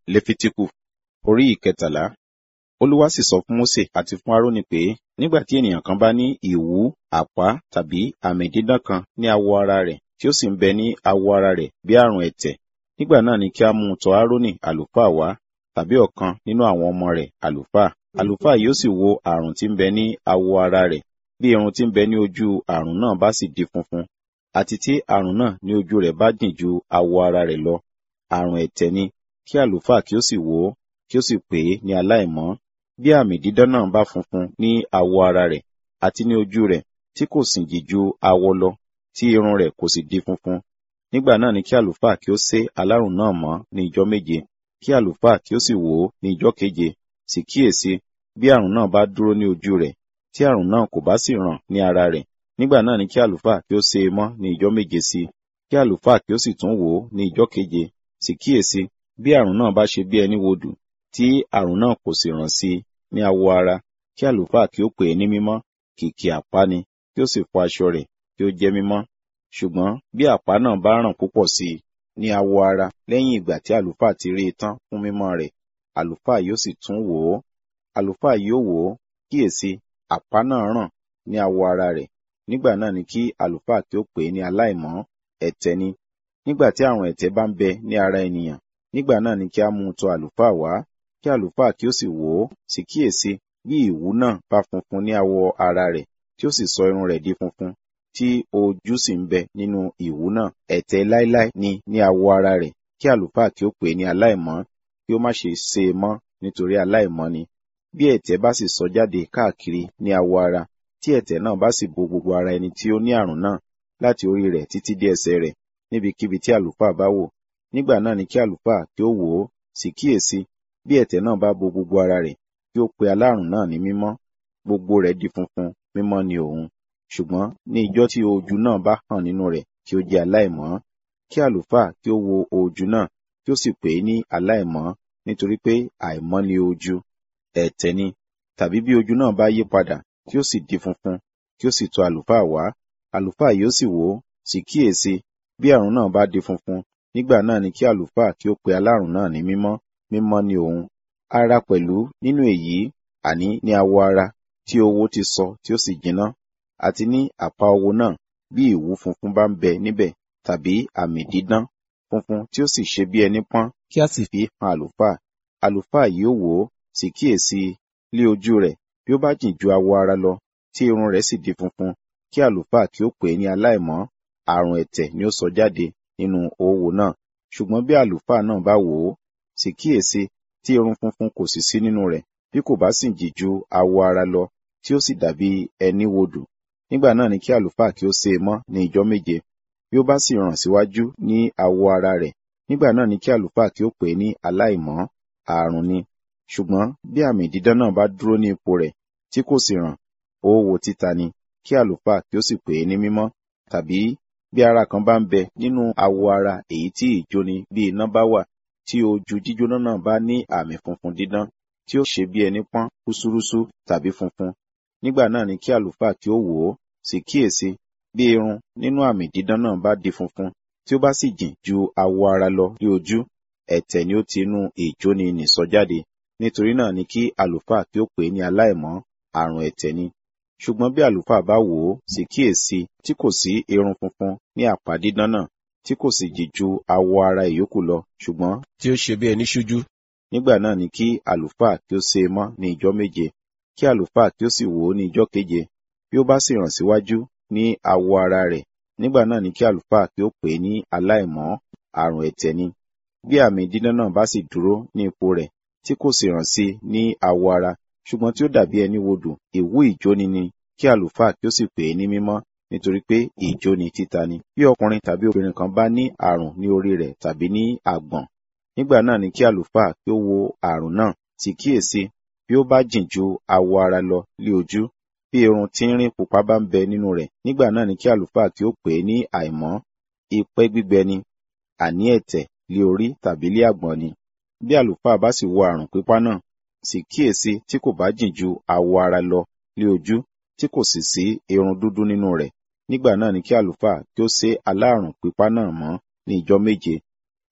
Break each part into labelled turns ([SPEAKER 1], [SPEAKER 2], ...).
[SPEAKER 1] lefitiku orí ìkẹtàlá olúwa sì sọ fún mósè àti fún árónì pé nígbà tí ènìyàn kan bá ní ìwú àpá tàbí àmì dídán kan ní awọ ara rẹ̀ tí ó sì ń bẹ ní awọ ara rẹ̀ bí àrùn ẹ̀tẹ̀ nígbà náà ni kí a mú un tọ̀ árónì àlùfáà wá tàbí ọ̀kan nínú àwọn ọmọ rẹ̀ àlùfáà àlùfáà yóò sì wo àrùn tí ń bẹ ní awọ ara rẹ̀ bí irun tí ń bẹ ní ojú àrùn náà bá sì di funfun àti tí àrùn náà ní ojú rẹ̀ bá dìn ju awọ ara rẹ̀ lọ àrùn ẹ̀tẹ̀ ni kí àlùfáà kí ó sì wò ó kí ó sì pè é ní aláìmọ́ bí àmì dídán náà bá funfun ní awọ ara rẹ̀ àti ní ojú rẹ̀ tí kò sì jì ju awọ lọ tí irun rẹ̀ kò sì di funfun nígbà náà ni kí àlùfáà kí ó sé alárùn náà mọ́ ní ijọ́ méje kí àlùfáà kí ó sì wò ó ní ijọ́ keje sì kíyèsí bí àrùn náà bá dúró ní ojú rẹ̀ tí àrùn náà kò bá sì ràn ní ara rẹ̀ nígbà náà ni kí àlùfáà kí ó sé e mọ́ ní ijọ́ méje sí kí àlùfáà kí ó sì tún wò ó ní ijọ́ keje sì kíyèsí bí àrùn náà bá ṣe bí ẹni wodù tí àrùn náà kò sì ràn sí ní awọ ara kí àlùfáà kí ó pè é ní mímọ́ kìkì àpá ni kí ó sì fọ aṣọ rẹ̀ kí ó jẹ́ mímọ́ ṣùgbọ́n bí àpá náà bá ràn púpọ̀ sí i ní awọ ara lẹ́yìn ìgbà tí àlùfáà ti rí i tán fún mímọ́ rẹ̀ àlùfáà yóò sì tún wò ó àlùfáà yóò wò ó kíyèsí àpá náà ràn ní awọ ara rẹ̀ nígbà náà ni kí àlùfáà kí ó pè é ní aláìmọ́ ẹ̀tẹ̀ ni nígbà tí àrùn ẹ̀tẹ̀ bá ń bẹ ní ara ènìyàn nígbà náà ni kí a mú un tọ̀ àlùfáà wá kí àlùfáà kí ó sì wò ó sì kíyèsí bí ìwú náà bá funfun ní awọ ara rẹ̀ tí ó sì sọ irun rẹ̀ di funfun tí ojú sì ń bẹ nínú ìwú náà ẹ̀tẹ̀ láíláí ni ní awọ ara rẹ̀ kí àlùfáà kí ó pè é ní aláìmọ́ kí ó má ṣe sé e mọ́ nítorí aláìmọ́ ni bí ẹ̀tẹ̀ bá sì sọ jáde káàkiri ní awọ ara tí ẹ̀tẹ̀ náà bá sì bo gbogbo ara ẹni tí ó ní àrùn náà láti orí rẹ̀ títí dé ẹsẹ̀ rẹ̀ níbikíbi tí àlùfáà bá wò nígbà náà ni kí àlùfáà kí ó wò ó sì kíyèsí bí ẹ̀tẹ̀ náà bá bo gbogbo ara rẹ̀ kí ó pe alárùn náà ní mímọ́ gbogbo rẹ̀ di funfun mímọ́ ni òun ṣùgbọ́n ní ijọ́ tí ojú náà bá hàn nínú rẹ̀ kí ó jẹ́ aláìmọ́ kí àlùfáà kí ó wo ojú náà kí ó sì pè é ní aláìmọ́ nítorí pé àìmọ́ ni ojú ẹ̀tẹ̀ ni tàbí bí ojú náà bá yí padà kí ó sì di funfun kí ó sì tọ̀ àlùfáà wá àlùfáà yóò sì wò ó sì kíyèsí bí àrùn náà bá di funfun nígbà náà ni kí àlùfáà kí ó pe alárùn náà ní mímọ́ mímọ́ ni òun ara pẹ̀lú nínú èyí àní ní awọ ara tí owó ti sọ tí ó sì jiná àti ní àpá owó náà bí ìwú funfun bá ń bẹ níbẹ̀ tàbí àmì dídán funfun tí ó sì ṣe bí ẹni pọ́n kí a sì fi hàn àlùfáà àlùfáà yóò wò ó sì kíyèsí lé ojú rẹ̀ bí ó bá jìn ju awọ ara lọ tí irun rẹ̀ sì di funfun kí àlùfáà kí ó pè é ní aláìmọ́ àrùn ẹ̀tẹ̀ ni ó sọ jáde nínú owó náà ṣùgbọ́n bí àlùfáà náà bá wò ó sì kíyèsí tí irun funfun kò sì sí nínú rẹ̀ bí kò bá sì jì ju awọ ara lọ tí ó sì dàbí ẹni wodù nígbà náà ni kí àlùfáà kí ó sé e mọ́ ní ijọ́ méje bí ó bá sì ràn síwájú ní awọ ara rẹ̀ nígbà náà ni kí àlùfáà kí ó pè é ní aláìmọ́ ààrùn ni ṣùgbọ́n bí àmì dídán náà bá dúró ní ipò rẹ̀ tí kò sì ràn owó títa ni kí àlùfáà kí ó sì pè é ní mímọ́ tàbí bí ara kan bá ń bẹ nínú awọ ara èyí tí ìjóni bí iná bá wà tí ojú jíjóná náà bá ní àmì funfun dídán tí ó ṣe bí ẹni pọ́n kúsúrúsú tàbí funfun nígbà náà ni kí àlùfáà kí ó wò ó sì kíyèsí bí irun nínú àmì dídán náà bá di funfun tí ó bá sì jìn ju awọ ara lọ ní ojú ẹ̀tẹ̀ ni ó ti inú ìjóni nì sọ jáde nítorí náà ni kí àlùfáà kí ó pè é ní aláìmọ́ àrùn ẹ̀tẹ̀ ni ṣùgbọ́n bí àlùfáà bá wò ó sì kíyèsí tí kò sí irun funfun ní àpá dídán náà tí kò sì jì ju awọ ara ìyókù lọ ṣùgbọ́n
[SPEAKER 2] tí ó ṣe bí ẹni ṣújú
[SPEAKER 1] nígbà náà ni kí àlùfáà kí ó sé e mọ́ ní ijọ́ méje kí àlùfáà kí ó sì wò ó ní ijọ́ keje bí ó bá sì ràn síwájú ní awọ ara rẹ̀ nígbà náà ni kí àlùfáà kí ó pè é ní aláìmọ́ àrùn ẹ̀tẹ̀ ni bí àmì dídán náà bá sì dúró ní ipò rẹ̀ tí kò sì ràn sí ní awọ ara ṣùgbọ́n tí ó dàbí ẹni wodù ìwú ìjóni ni kí àlùfáà kí ó sì pè é ní mímọ́ nítorí pé ìjóni títa ni bí ọkùnrin tàbí obìnrin kan bá ní àrùn ní orí rẹ̀ tàbí ní àgbọ̀n nígbà náà ni kí àlùfáà kí ó wo àrùn náà sì kíyèsí bí ó bá jìn ju awọ ara lọ lé ojú bí irun tínrín pupa bá ń bẹ nínú rẹ̀ nígbà náà ni kí àlùfáà kí ó pè é ní àìmọ́ ipẹ́ gbígbẹ ni àní ẹ̀tẹ̀ lé orí tàbí lé àgbọ̀n ni bí àlùfáà bá sì wo àrùn pípa náà sì kíyèsí tí kò bá jìn ju awọ ara lọ lé ojú tí kò sì sí irun dúdú nínú rẹ̀ nígbà náà ni kí àlùfáà kí ó sé alárùn pípa náà mọ́ ní ijọ́ méje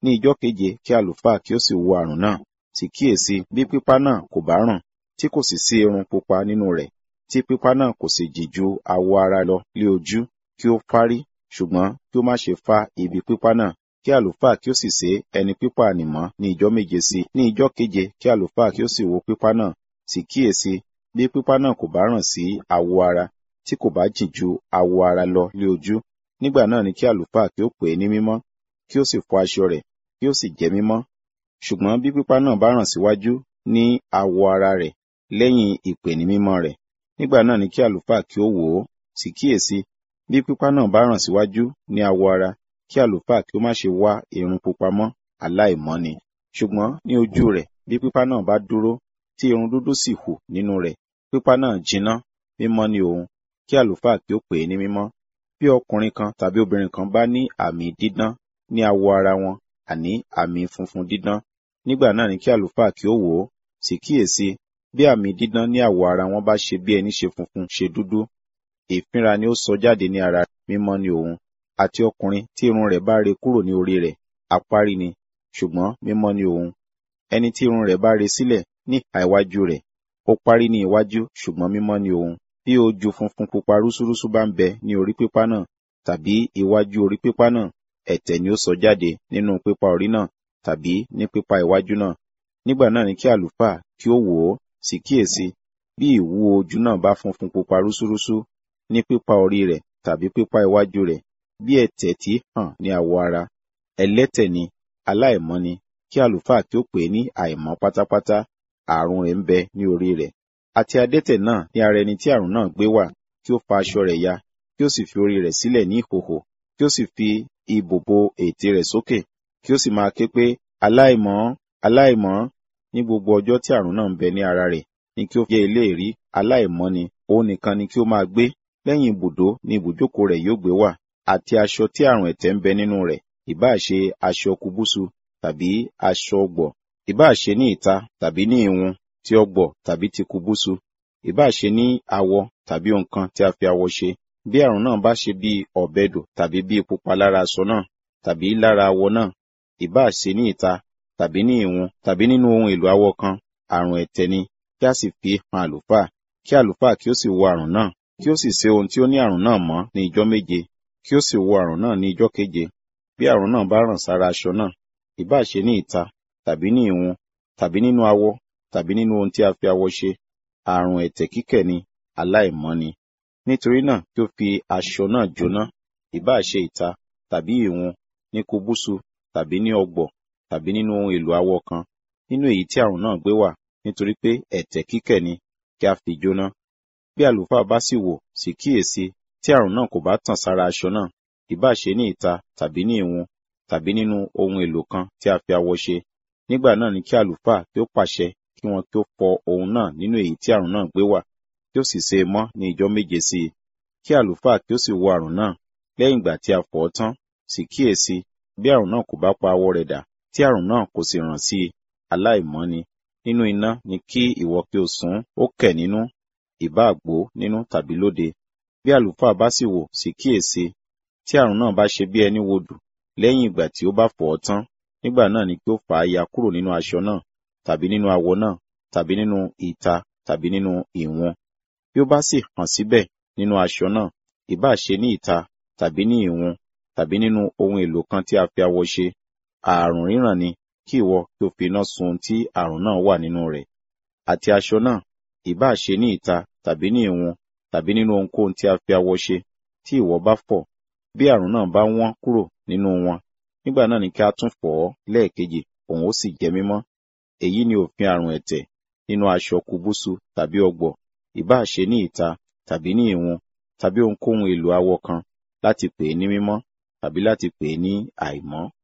[SPEAKER 1] ní ijọ́ keje kí àlùfáà kí ó sì wo àrùn náà sì kíyèsí bí pípá náà kò bá rùn tí kò sì sí irun pupa nínú rẹ̀ tí pípá náà kò sì jì ju awọ ara lọ lé ojú kí ó fárí ṣùgbọ́n kí ó má ṣe fá ibi pípá náà kí àlùfáà kí ó sì sé ẹni pípá ànìmọ́ ní ijọ́ méje sí ní ijọ́ keje kí àlùfáà kí ó sì wo pípá náà sì kíyèsí bí pípá náà kò bá ràn sí awọ ara tí kò bá jì ju awọ ara lọ lé ojú nígbà náà ni kí àlùfáà kí ó pè é ní mímọ́ kí ó sì fọ aṣọ rẹ̀ kí ó sì jẹ́ mímọ́ ṣùgbọ́n bí pípá náà bá ràn síwájú ní awọ ara rẹ̀ lẹ́yìn ìpè ní mímọ́ rẹ̀ nígbà náà ni kí àlùfáà kí ó wò ó sì kíyèsí bí pípá náà bá ràn síwájú ní awọ ara kí àlùfáà kí ó má ṣe wá irun pupa mọ́ aláìmọ́ ni ṣùgbọ́n ní ojú rẹ̀ bí pípá náà bá dúró tí irun dúdú sì hù nínú rẹ̀ pípá náà jiná mímọ́ ni òun kí àlùfáà kí ó pè é ní mímọ́ bí ọkùnrin kan tàbí obìnrin kan bá ní àmì dídán ní awọ ara wọn àní àmì funfun dídán nígbà náà ni kí àlùfáà kí ó wò ó sì kíyèsí bí àmì dídán ní àwọ̀ ara wọn bá ṣe bí ẹni ṣe funfun ṣe dúdú ìfínra ni ó sọ jáde ní ara mímọ́ ni òun àti ọkùnrin tí irun rẹ̀ bá re kúrò ní orí rẹ̀ apárí ni ṣùgbọ́n mímọ́ ni òun ẹni tí irun rẹ̀ bá re sílẹ̀ ní ìhà iwájú rẹ̀ ó parí ní iwájú ṣùgbọ́n mímọ́ ni òun bí ojú funfun pupa rúsúrúsú bá ń bẹ ní orí pípá náà tàbí iwájú orí pípá náà ẹ̀tẹ̀ ni ó sọ jáde nínú pípá orí náà tàbí ní pípá iwájú náà nígbà náà ni kí àlùfáà kí ó wò ó sì kíyèsí bí ìwú ojú náà bá funfun pupa rúsúrúsú ní pípá orí rẹ̀ tàbí pípá iwájú rẹ̀ bí ẹ̀tẹ̀ tí hàn ní àwọ̀ ara ẹlẹ́tẹ̀ ni aláìmọ́ ni kí àlùfáà kí ó pè é ní àìmọ́ pátápátá àrùn rẹ̀ ń bẹ ní orí rẹ̀ àti adẹ́tẹ̀ náà ní ara ẹni tí àrùn náà gbé wà kí ó fa aṣọ rẹ̀ ya kí ó sì fi orí rẹ̀ sílẹ̀ ní ìhòhò kí ó sì fi ìbò bo ètè rẹ̀ sókè kí ó sì máa ké pé aláìmọ́ aláìmọ́ ní gbogbo ọjọ́ tí àrùn náà ń bẹ ní ara rẹ̀ ni kí ó jẹ́ eléèrí aláìmọ́ ni òun nìkan ni kí ó máa gbé lẹ́yìn ibùdó ni ibùjókòó rẹ̀ yóò gbé wà àti aṣọ tí àrùn ẹ̀tẹ̀ ń bẹ nínú rẹ̀ ìbáà ṣe aṣọ kúbúsù tàbí aṣọ ọgbọ̀ ìbáà ṣe ní ìta tàbí ní ìwun ti ọgbọ̀ tàbí ti kúbúsù ìbáà ṣe ní awọ tàbí nǹkan tí a fi awọ ṣe bí àrùn náà bá ṣe bí ọ̀bẹdò tàbí bí pupa lára aṣọ náà tàbí lára awọ náà ìbáà ṣe ní ìta tàbí ní ìwun tàbí nínú ohun èlò awọ kan àrùn ẹ̀tẹ̀ ni kí a sì fi hàn àlùfáà kí àlùfáà kí ó sì wo àrùn náà kí ó sì ṣe ohun tí ó ní àrùn náà mọ́ ní ijọ́ méje kí ó sì wo àrùn náà ní ijọ́ keje bí àrùn náà bá ràn sára aṣọ náà ìbáà ṣe ní ìta tàbí ní ìwun tàbí nínú awọ tàbí nínú ohun tí a fi awọ ṣe àrùn ẹ̀tẹ̀ kíkẹ̀ ni aláìmọ́ ni nítorí náà kí ó fi aṣọ náà jóná ìbáà ṣe ìta tàbí ìwun ní kúbúsù tàbí ní ọgbọ̀ tàbí nínú ohun èlò awọ kan nínú èyí tí àrùn náà gbé wà nítorí pé ẹ̀tẹ̀ kíkẹ̀ ni kí a fi jóná bí àlùfáà bá sì wò sì kíyèsí tí àrùn náà kò bá tàn sára aṣọ náà ìbáà ṣe ní ìta tàbí ní ìwun tàbí nínú ohun èlò kan tí a fi awọ ṣe nígbà náà ni kí àlùfáà kí ó pàṣẹ kí wọn kí ó fọ ohun náà nínú èyí tí àrùn náà gbé wà kí ó sì ṣe é mọ́ ní ijọ́ méje sí i kí àlùfáà kí ó sì wo àrùn náà lẹ́yìn ìgbà tí a fọ̀ ọ́ tán sì kíyèsí bí àrùn náà kò bá pa awọ rẹ̀ dà tí àrùn náà kò sì ràn sí i aláìmọ́ ni nínú iná ni kí ìwọ kí o sùn ó kẹ̀ nínú ìbá àgbò nínú tàbí lóde bí àlùfáà bá sì wò sì kíyèsí tí àrùn náà bá ṣe bí ẹni wodù lẹ́yìn ìgbà tí ó bá fọ̀ ọ́ tán nígbà náà ni kí ó fà á ya kúrò nínú aṣọ náà tàbí nínú awọ náà tàbí nínú ìta tàbí nínú ìwọ̀n bí ó bá sì hàn síbẹ̀ nínú aṣọ náà ìbáà ṣe ní ìta tàbí ní ìwọ̀n tàbí nínú ohun èlò kan tí a fi awọ ṣe ààrùn ríran ni kí ìwọ kí o fi iná sun tí àrùn náà wà nínú rẹ̀ àti aṣọ náà ìbáà ṣe ní ìta tàbí ní ìwọ̀n tàbí nínú ohunkóhun tí a fi awọ ṣe tí ìwọ bá fọ̀ bí àrùn náà bá wọ́n kúrò nínú wọn nígbà náà ni kí a tún fọ̀ ọ́ lẹ́ẹ̀kejì òun ó sì jẹ́ mímọ́ èyí ni òfin àrùn ẹ̀tẹ̀ nínú aṣọ kúbúsù tàbí ọgbọ̀ ìbáà ṣe ní ìta tàbí ní ìwọ̀n tàbí ohunkóhun èlò awọ kan láti pè é ní mímọ́ tàbí láti pè é ní àìmọ́